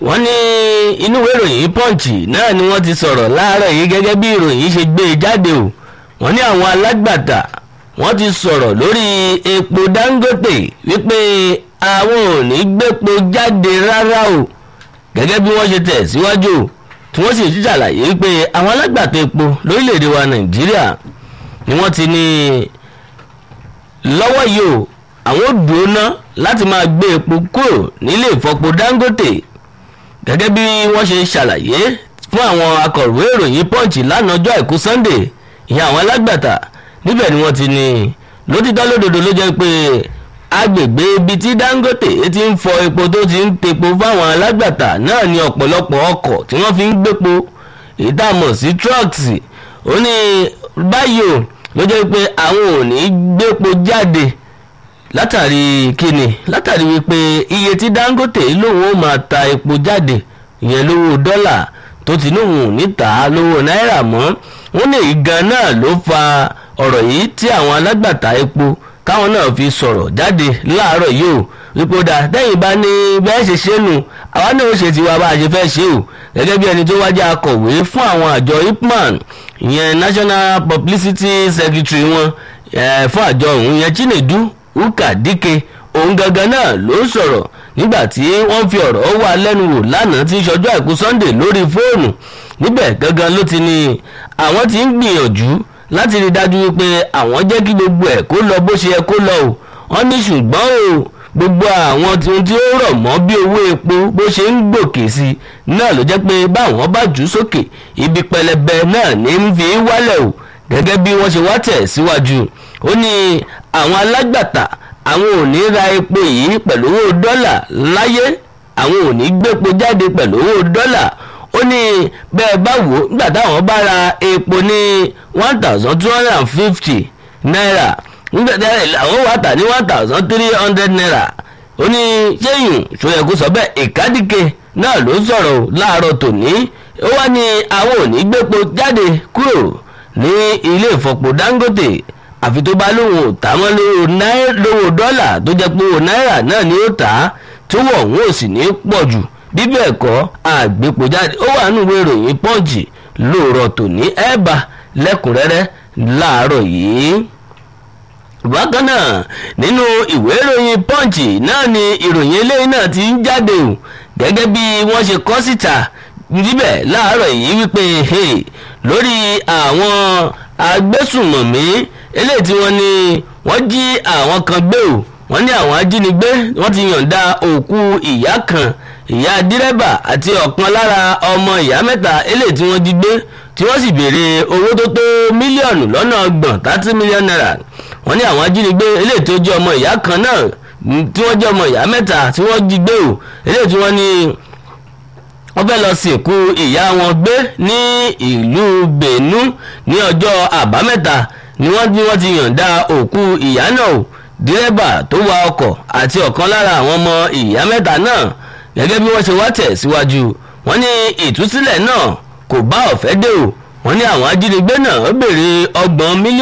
wọ́n ní inú ìwé ìròyìn punch náà ni wọ́n ti sọ̀rọ̀ láàárọ̀ yìí gẹ́gẹ́ bí ìròyìn ṣe gbé e jáde o wọ́n ní àwọn alágbàtà wọ́n ti sọ̀rọ̀ lórí epo dangote wípé àwọn ò ní gbépo jáde rárá o gẹ́gẹ́ bí wọ́n ṣe tẹ̀ síwájú o tí wọ́n sì ti ṣàlàyé wípé àwọn alágbàtà epo lórílẹ̀‐èdè wa nàìjíríà ni wọ́n ti ní lọ́wọ́ yìí o àwọn ò dúró ná láti máa gbé epo kúrò nílé ìfọpo dangote gẹ́gẹ́ bí wọ́n ṣe ṣàlàyé fún àwọn akọ̀wé ìròyìn punch lánàá ọjọ́ àìkú sunday ìyẹn àwọn alágbàtà níbẹ̀ ni wọ́n ti ní lótìtọ́ lódodo ló jẹ́ pé agbègbè ibi tí dangote ti ń fọ epo tó ti ń tepo fáwọn alágbàtà náà ní ọ̀pọ̀lọpọ̀ ọkọ̀ tí wọ́n fi ń gbépo ìdààmú sí trucks ó ní báyìí o ló jẹ́ pé àwọn ò ní gbépo jáde látàrí kíni látàrí wípé iye tí dangote lòun ó máa ta epo jáde ìyẹn lówó dọ́là tó ti lóun ò ní tà á lówó náírà mọ́ wọ́n ní ìgan náà ló fa ọ̀rọ̀ yìí tí àwọn alágbàtà epo káwọn náà fi sọ̀rọ̀ jáde láàárọ̀ yìí o wípé dà tẹ́yìn bá ní bẹ́ẹ̀ ṣe ṣe nù àwa náà ó ṣe tiwa bá a ṣe fẹ́ ṣe o gẹ́gẹ́ bí ẹni tó wájú akọ̀wé fún àwọn àjọ ipman ìyẹn national publicity secretary wọn fún àjọ òun yẹn chinedu uka dike òun gangan náà ló sọ̀rọ̀ nígbà tí wọ́n fi ọ̀rọ̀ wá lẹ́nu wò lánàá tí ṣọjọ́ àìkú sunday lórí fóònù níbẹ̀ gangan ló ti ní àwọn ti ń gbìyànjú láti rí dájú wípé àwọn jẹ́ kí gbogbo ẹ̀ kó lọ bó ṣe yẹ kó lọ o wọ́n ní ṣùgbọ́n o gbogbo àwọn ohun tí ó rọ̀ mọ́ bí owó epo bó ṣe ń gòkè sí náà ló jẹ́ pé báwọn bá jù sókè ibi pẹlẹbẹ náà ní ń fi wálẹ̀ o gẹ́gẹ́ bí wọ́n ṣe wá tẹ̀ síwájú ó ní àwọn alágbàtà àwọn ò ní ra epo yìí pẹ̀lú owó dọ́là láyé àwọn ò ní gbépo jáde pẹ̀lú owó dọ́là ó ní bẹ́ẹ̀ bá wò ó nígbà táwọn bá ra epo ní one thousand two hundred and fifty naira nígbà tí àwọn wà tà ní one thousand three hundred naira ó ní ṣéyìn ṣòyẹ kó sọ bẹ́ẹ̀ ìkádìke náà ló sọ̀rọ̀ láàárọ̀ tòní ó wá ní àwọn ò ní gbépo jáde kúrò ní ilé ìfọpo dangote àfi tó bá lóun ò tà mọ́ lówó dọ́là tó jẹ́ pé owó náírà náà ni ó tà á tó wọ̀ òun ò sì ní pọ̀ jù bí bẹ́ẹ̀ kọ́ àgbépo jáde ó wà nínú ìwé ìròyìn pọ́ǹchì lóòrọ̀ tòní ẹ̀bà lẹ́kùnrẹ́rẹ́ láàárọ̀ yìí. bákan náà nínú ìwé ìròyìn pọ́ǹchì náà ni ìròyìn eléyìí náà ti ń jáde o gẹ́gẹ́ bí wọ́n ṣe kọ́ síta níbẹ̀ láàárọ̀ yìí wípé lórí àwọn agbésùnmọ̀mí eléyìí tí wọ́n ní wọ́n jí àwọn kan gbé o wọ́n ní àwọn ajínigbé wọ́n ti yọ̀ǹda òkú ìyá kan ìyá dírẹ́bà àti ọ̀kan lára ọmọ ìyá mẹ́ta eléyìí tí wọ́n jí gbé tí wọ́n sì béèrè owó tó tó mílíọ̀nù lọ́nà ọgbọ̀n thirty million naira wọ́n ní àwọn ajínigbé eléyìí tó jẹ́ ọmọ ìyá kan náà tí wọ́n jẹ́ ọmọ ìyá mẹ́ta tí wọ́n jí gbé o eléyìí tí wọ́n ní wọ́n fẹ́ lọ sìnkú ìyá wọn gbé ní ìlú Bẹ̀nú ní ọjọ́ àbámẹ́ta ni wọ́n ní wọ́n ti yọ̀ǹda òkú ìyá náà o dírẹ́bà tó wa ọkọ̀ àti ọ̀kan lára àwọn ọmọ ìyá mẹ́ta náà gẹ́gẹ́ bí wọ́n ṣe wá tẹ̀ síwájú wọ́n ní ìtúsílẹ̀ náà kò bá ọ̀fẹ́ dé o wọ́n ní àwọn ajínigbé náà béèrè ọgbọ̀n mílíọ̀nù.